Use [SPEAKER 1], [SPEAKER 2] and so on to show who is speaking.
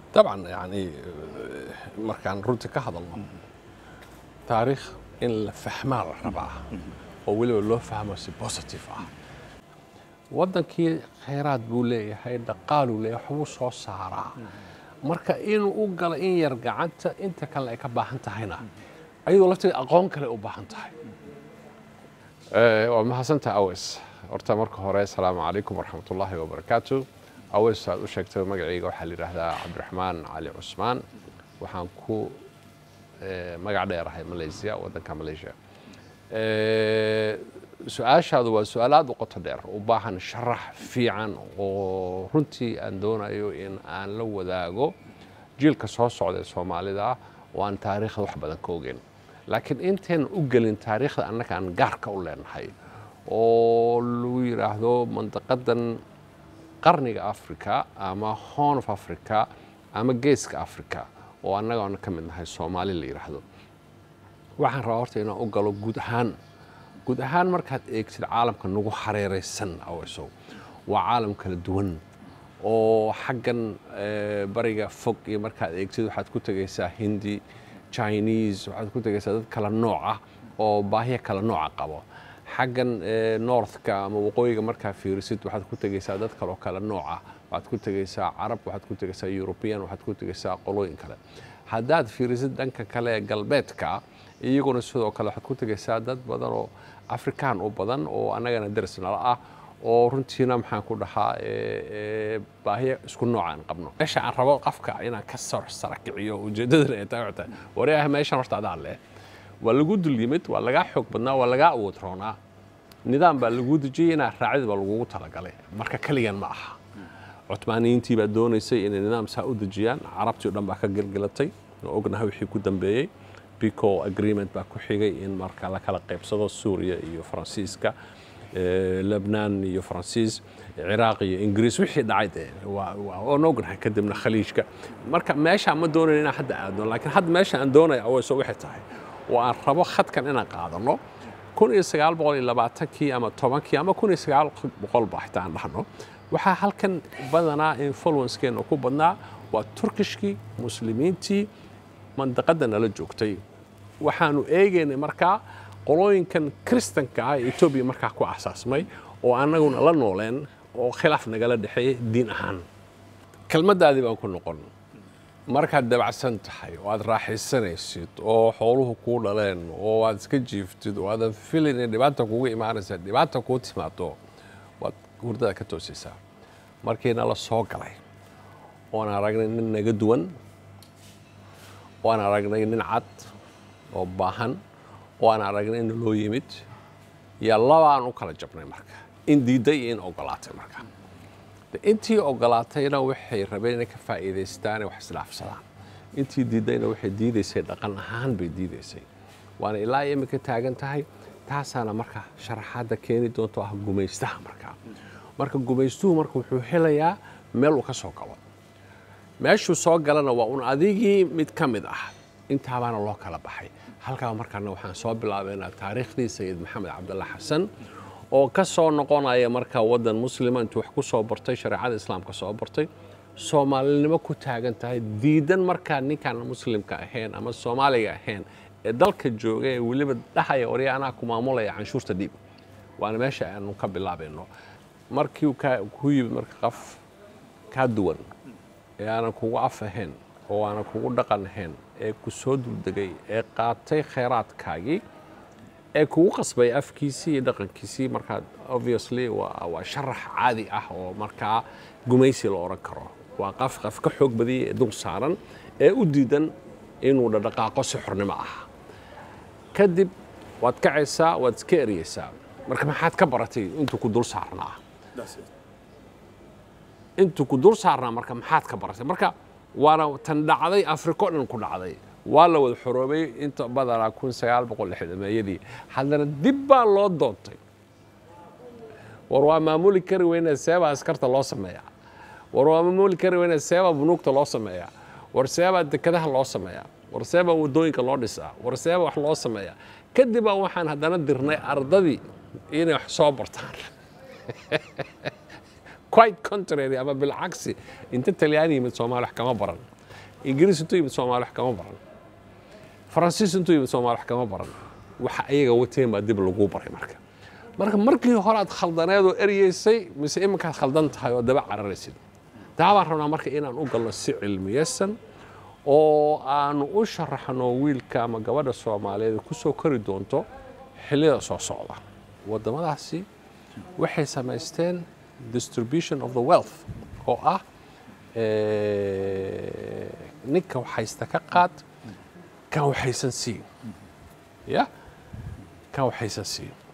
[SPEAKER 1] dabcan yani markaan runtii ka hadalno taariikh in la fahmaa la rabaa oo weliba loo fahmo si positive ah waddankii khayraad buu leeyahay dhaqaaluu leeyahay waxbuu soo saaraa marka inuu u galo in yar gacanta inta kale ay ka baahan tahayna ayadoo lafteeda aqoon kale u baahan tahay waa mahadsantaha awes horta marka hore asalaamu calaykum waraxmatullaahi wabarakaatu awes aad u sheegtay magacayga waxaa la yidhaahdaa cabdiraxmaan cali cusmaan waxaan ku magac dheerahay malaysia waddanka malaysia su-aashaadu waa su-aal aad u qoto dheer u baahan sharax fiican oo runtii aan doonayo in aan la wadaago jiilka soo socda ee soomaalida oo aan taariikhda wax badan ka ogeyn laakiin intaynan u gelin taariikhda annaga aan gaarka u leenahay oo lagu yidhaahdo mandaqadan qarniga africa ama horn of africa ama geeska africa oo annaga aan ka mid nahay soomaali la yidhaahdo waxaan rabaa horta inaan u galo guud ahaan guud ahaan markaad eegtid caalamka nagu hareeraysan awesow waa caalam kala duwan oo xaggan bariga fog iyo markaad eegtid waxaad ku tegaysaa hindi chinese waxaad ku tegaysaa dad kala nooc ah oo baahiya kala nooca qabo xaggan northka ama waqooyiga markaa fiirisid waxaad ku tegaysaa dad kaloo kala nooc ah waxaad ku tegaysaa carab waxaad ku tegaysaa european waxaad ku tegaysaa qolooyin kale haddaad fiirisid dhanka kale ee galbeedka iyaguna sidoo kale waxaad ku tegaysaa dad badan oo afrikaan u badan oo annagana daris nala ah oo runtiina maxaan ku dhahaa baahiya isku noocaan qabno meesha aan rabo qafka inaan ka sor sarakiciyo ujeeddadana ay tahay waxay waryaah meeshan horta adaa leh waa lagu dul yimid waa lagaa xoog badnaa waa lagaa awood roonaa nidaam baa lagu dejiyey inaa raacid baa lagugu talagalay marka keligan ma aha cutmaaniyiintii baa doonaysay inay nidaam saa u dejiyaan carabtii o dhan baa ka gelgelatay oo ognahay wixii ku dambeeyey bico agreement baa ku xigay in marka la kala qaybsado suuriya iyo faransiiska lebnaan iyo faransiis ciraaq iyo ingiriis wixii dhacay dee waan ognahay kadibna khaliijka marka meesha ma doonayn inaan hadda aadno laakiin hadda meesha aan doonaya aweyso waxay tahay oo aan rabo khadkan inaan qaadano kun iyo sagaal boqol iyo labaatankii ama tobankii ama kun iyo sagaal boqolba xitaa aan dhahno waxaa halkan badanaa influencekeena ku badnaa waa turkishkii muslimiintii mandaqadda nala joogtay waxaanu eegaynay markaa qolooyinkan kristanka ah ee etoobiya markaa ku asaasmay oo annaguna la nooleen oo khilaaf nagala dhexeeyey diin ahaan kelmaddaadii baan ku noqon markaad dabacsan tahay oo aad raaxaysanaysid oo xooluhu kuu dhaleen oo aad iska jiiftid oo aadan filin in dhibaata kugu imaanaysa dhibaata kuu timaado waad hurdada ka toosaysaa markiina la soo galay oan aragnay nin naga duwan oan aragnay nin cad oo baahan oo aan aragnay in loo yimid yaa labaan u kala jabnay marka in diidday iyo in ogolaatay marka intii ogolaatayna waxay rabeen inay ka faa'iidaystaan wax isdhaafsadaan intii diiddayna waxay diidaysay dhaqan ahaan bay diidaysay waana ilaa imika taagan tahay taasaana marka sharaxaadda keeni doonto ah gumaystaha markaa marka gumaystuhu marka wuxuu helayaa meel uu ka soo galo meeshuu soo galana waa un adigii mid ka mid ah intaabaana loo kala baxay halkaa markaana waxaan soo bilaabaynaa taariikhdii sayid maxamed cabdalla xasan oo ka soo noqonaya markaa waddan muslima intuu wax ku soo bartay shareecada islaamka soo bartay soomaalinimo ku taagan tahay diidan markaa ninkaan muslimka ahayn ama soomaaliga ahayn ee dalka jooga ee weliba dhahaya orya anaa ku maamulaya canshuurta dhiib waana meesha aanu ka bilaabayno markii ku yimid marka qof kaa duwan ee aanan kugu af ahayn oo aanan kugu dhaqan ahayn ee ku soo duldegay ee qaatay khayraadkaagii ee kugu qasbay afkiisii iyo dhaqankiisii markaa obviously waa sharax caadi ah oo markaa gumaysi la odhan karo waa qaf qaf ka xoog badiyay ee dul saaran ee u diidan inuu dhadhaqaaqo si xornimo ah kadib waad kacaysaa waad iska eriyeysaa marka maxaad ka baratay intuu ku dul saarnaa intuu ku dul saarnaa marka maxaad ka baratay marka waana tan dhacday afriko dhan ku dhacday waa la wada xoroobay inta badanaa kun sagaal boqol lixdameeyadii haddana dib baa loo doontay war waa maamuli kari weyne seebaa askarta loo sameeyaa war waa maamuli kari weyne seebaa bunuugta loo sameeyaa war seebaa dekadaha loo sameeyaa war seebaa waddooyinka loo dhisaa war seebaa wax loo sameeyaa kadib baa waxaan haddana dirnay ardadii inay wax soo bartaan quite contrary ama bilcagsi inta talyaani yimid soomaali wax kama baran ingiriis intuu yimid soomaali wax kama baran faransiis intuu yimid soomaali wax kama baran waxa ayaga wateen baa dib lagu baray marka marka markii hore aad khaldaneed oo eryeysay mise iminkaad khaldan tahay oo daba cararaysid taa baan rabnaa marka inaan u galno si cilmiyeysan oo aanu u sharaxno wiilka ama gabadha soomaaliyeed ku soo kori doonto xilliyada soo socda waddamadaasi waxay samaysteen distribution of the wealth oo ah eh, ninka waxaysta ka qaad kan waxaysan siin ya kan waxaysan siin